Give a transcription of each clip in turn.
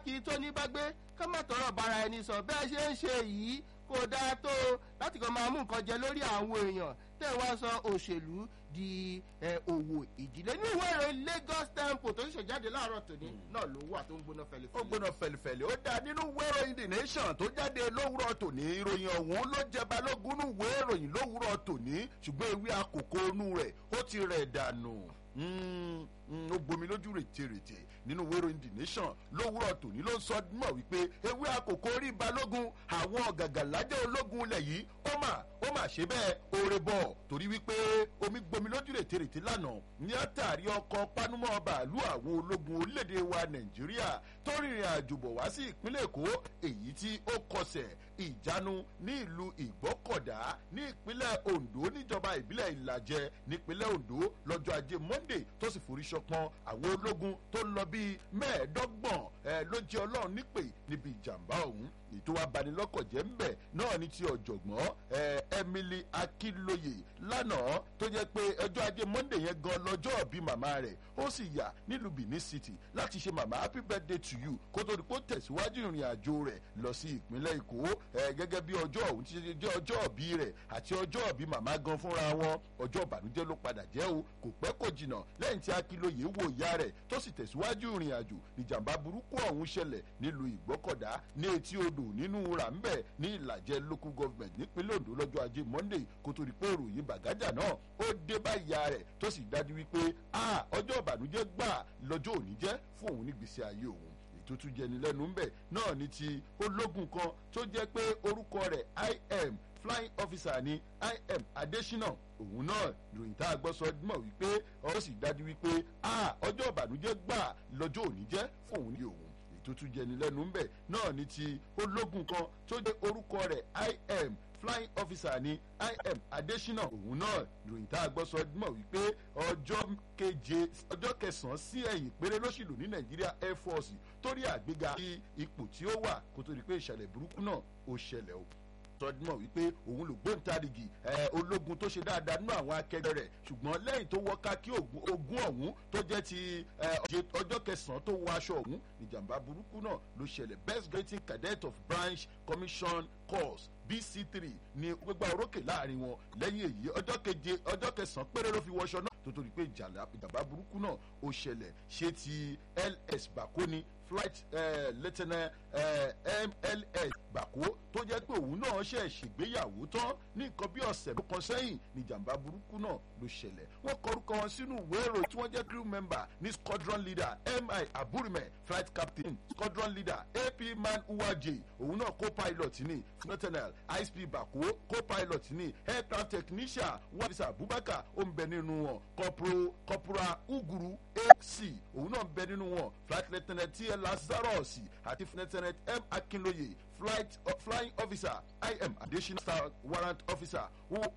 kì í tó ní bá gbé ká má tọrọ bára ẹni sọ bẹ́ẹ̀ ṣe ń ṣe yìí kò dáa tó láti kàn máa mú nǹkan jẹ lórí àwọn èèyàn tẹ́ ẹ wá sọ òṣèlú di òwò ìdílé ní ìwé ìròyìn lagos tempo tó ń ṣèjáde láàárọ̀ tòní náà ló wà tó ń gbóná ó fẹlifẹli. gbóná fẹlifẹli ó dáa nínú ìwé ìròyìn the nation tó jáde lówùrọ̀ tòní ìròyìn ọ̀hún ló jẹ balógun nínú ìwé ìròyìn lówùrọ̀ tòní ṣùgbọ́n ewé àkókò inú rẹ̀ ó ti rẹ̀ dànù Mm, mm, ó gbomi lójú rètèrètè nínú ìwé ìròyìn the nation lówùrọ̀ tòní ló ń sọ mọ̀ wípé ewé àkókò orí balógun àwọn ọ̀gàgàlájẹ́ ológun ilẹ̀ yìí ó mà ó mà ṣe bẹ́ẹ̀ oore bọ̀ torí wípé omi gbomi lójú rètèrètè lánàá ní àtàrí ọkọ̀ panumọ́ bàálù àwọn ológun orílẹ̀-èdè wa nàìjíríà tó rìnrìn àjò bọ̀ wá sí ìpínlẹ̀ èkó èyí tí ó kọsẹ̀ ìjánu ní ìlú ìgbọ́kọ̀dá ní ìpínlẹ̀ ondo níjọba ìbílẹ̀ ìlàjẹ nípínlẹ̀ ondo lọ́jọ́ ajé monday tó sì forí ṣọpọ́n àwọn ológun tó lọ bíi mẹ́ẹ̀ẹ́dọ́gbọ̀n ẹ ló jẹ́ ọlọ́run nípè níbi ìjàmbá ọ̀hún ètò abanilọ́kọ̀jẹ́ ń bẹ̀ náà ní ti ọ̀jọ̀gbọ́n ẹ emily akínlóye lánàá tó jẹ́ pé ọjọ́ ajé monday yẹn gan lọ́jọ́ bí màmá rẹ̀ ó sì yà nílùú benin city láti ṣe màmá happy birthday to you kó tó di kó tẹ̀síwájú ìrìn àjò rẹ̀ lọ sí ìpínlẹ̀ èkó ẹ gẹ́gẹ́ bí ọjọ́ ọ̀hún ti ṣe jẹ́ ọjọ́ ọ̀bí rẹ̀ àti ọjọ́ ọ̀bí màmá gan fúnra wọn ọjọ́ ìbànújẹ́ ló padà jẹ́ o kò pẹ́ kò jìnnà lẹ́yìn tí akínlóye wo ìyá rẹ̀ tó sì tẹ̀síwájú ìrìn àjò níjàmbá burúkú ọ̀hún ṣẹlẹ̀ nílùú ìgbọ́kọ̀dá ní etí odò nínú ràmbẹ̀ ní ìlàjẹ local government nípínlẹ̀ ondo lọ́jọ́ ajé monday kó tó di pé ìròyìn bàgájà náà ó dé bá ìyá rẹ̀ tó sì dájú wípé a ọjọ́ ìbànújẹ́ gbà lọ́jọ́ òní jẹ́ fún òun nígbèsè ayé òun ètò tún jẹni lẹ́nu ń bẹ̀ náà ní ti ológun kan tó jẹ́ pé orúkọ rẹ̀ im flying officer ní im adesina òun náà ìròyìn tá a gbọ́ sọ mọ̀ wípé ó sì dájú wípé a ọjọ́ ìbànújẹ́ gbà lọ́jọ́ òní jẹ́ fún òun ní òun tó tún jẹni lẹ́nu ń bẹ̀ náà ní ti ológun kan tó jẹ́ orúkọ rẹ̀ im flying officer ní im adesina òun náà ìròyìn tá a gbọ́ sọ mọ̀ wípé ọjọ́ keje ọjọ́ kẹsàn-án sí ẹ̀yìn péré ló sì lò ní nàìjíríà air force torí àgbéga sí ipò tí ó wà kó tó di pé ìṣẹ̀lẹ̀ burúkú náà ó ṣẹlẹ̀ o sọdúnmọ̀ wípé òun ló gbóǹtarìgì ológun tó ṣe dáadáa nínú àwọn akẹgbẹ́ rẹ̀ ṣùgbọ́n lẹ́yìn tó wọ́ká kí ogun ọ̀hún tó jẹ́ ti ọjọ́ kẹsàn-án tó wọ aṣọ ọ̀hún níjàmbá burúkú náà ló ṣẹlẹ̀ best grading cadet of branch commission course bc three ni gbégbá orókè láàrin wọn lẹ́yìn èyí ọjọ́ keje ọjọ́ kẹsàn-án péré ló fi wọṣọ náà tó torí pé ìjàmbá burúkú náà ó ṣẹlẹ̀ ṣé ti ls bàkóni flight uh, lieutenant uh, mls bàkó tó jẹ́ pé òun náà ṣe ṣègbéyàwó tán ní nǹkan bí ọ̀sẹ̀ tó kan sẹ́yìn ní ìjàmbá burúkú náà ló ṣẹlẹ̀ wọ́n kọrúkọ wọn sínú ìwé ìròyìn tí wọ́n jẹ́ crew member ní squadron leader mi aburime flight captain squadron leader ap man uwaje òun náà co-pilot ní lieutenant isp bàkó co-pilot ní aircraft technician wafisa abubakar ó ń bẹ nínú wọn corporal corporal uguru ac òun náà ń bẹ nínú wọn flight lieutenant tl lazarus àti lieutenant m akinloye flight uh, flying officer im additional star warrant officer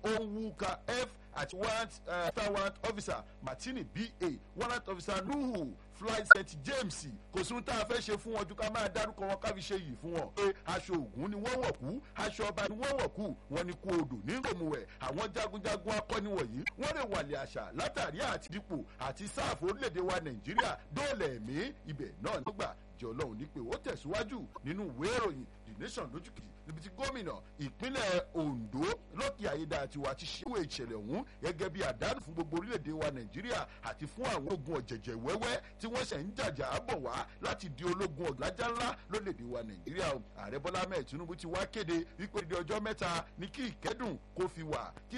owuka f àti warrant uh, star warrant officer martini ba warrant officer nuhu flight st james kò sí ohun tá a fẹ́ ṣe fún wọn ju ká máa dárúkọ wọn ká fi ṣe yìí fún wọn. pé aṣọ ògùn ni wọ́n wọ̀ kú aṣọ ọba ni wọ́n wọ̀ kú wọn ni kú odò ní ròmùwẹ̀ àwọn jagunjagun akọni wọ̀nyí wọ́n lè wàlẹ̀ àṣà látàrí àti dípò àti sáàfù orílẹ̀-èdè wa nàìjíríà dóòlà ẹ̀mí ibẹ̀ náà nígbà jẹ́ ọlọ́run ní pé ó tẹ̀síwájú nínú ìwé ìròyìn the nation lójú kejì níbi tí gómìnà ìpínlẹ̀ ondo lọ́kì àyédà àtiwá ti ṣíwò ìṣẹ̀lẹ̀ ọ̀hún gẹ́gẹ́ bí àdánù fún gbogbo orílẹ̀-èdè wa nàìjíríà àti fún àwọn ogun ọ̀jẹ̀jẹ̀ wẹ́wẹ́ tí wọ́n ṣẹ̀ ń jàjà bọ̀ wá láti di ológun ọ̀gbájá ńlá lórílẹ̀-èdè wa nàìjíríà o ààrẹ bọ́lá mẹ́ẹ̀ tinubu ti wá kéde wípé di ọjọ́ mẹ́ta ní kí ìkẹ́dùn kó fi wà kí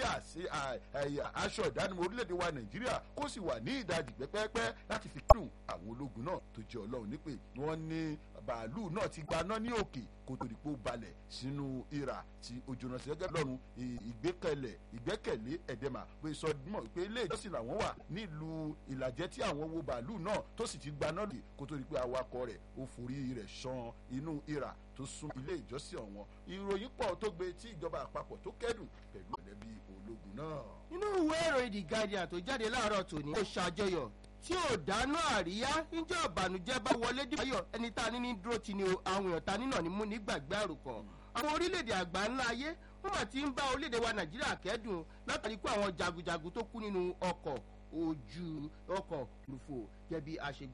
aṣọ ìdánimọ̀ orílẹ̀-èdè wa nàìjíríà kó sì wà ní ìdajì pẹ́pẹ́pẹ́ láti fi kẹ́dùn àwọn ológun náà tó jẹ́ ọlọ́run nípè wọ́n ní bàálù náà ti gbaná ní òkè kó tó di pé ó balẹ̀ sínú ìrà tí ojúná sí gẹ́gẹ́ lọ́run ìgbẹ́kẹ̀lẹ̀ ìgbẹ́kẹ̀lé ẹ̀dẹ́mà pé sọ mọ̀ pé ilé ìjọsìn làwọn wà nílùú ìlàjẹ́ tí àwọn wo bàálù náà tó sì ti gbaná lè kó tó di pé awakọ̀ rẹ̀ ó forí rẹ̀ ṣan inú ìrà tó sún ilé ìjọsìn ọ̀wọ́n ìròyìn pọ̀ tó gbé tí ìjọba àpapọ̀ tó kẹ́dùn pẹ̀lú ẹ̀lẹ́bí ológun náà. nínú ìwé ìròyìn the guardian tó jáde láàárọ̀ tòní ó ṣàjọyọ̀ tí ò dáná àríyá níjọ́ ìbànújẹ́ bá wọlé dìbò ẹni tá a ní ní dúró ti ni o àwọn èèyàn ta nínà ní mú nígbàgbé àròkàn àwọn orílẹ̀-èdè àgbà ńlá ayé wọ́n mà ti ń bá orílẹ̀-èdè wa nàìjíríà kẹ́dùn látàrí pé àwọn jagunjagun tó kú nínú ọkọ̀ ojú ọkọ̀ òfurufú jẹ́ bí a ṣe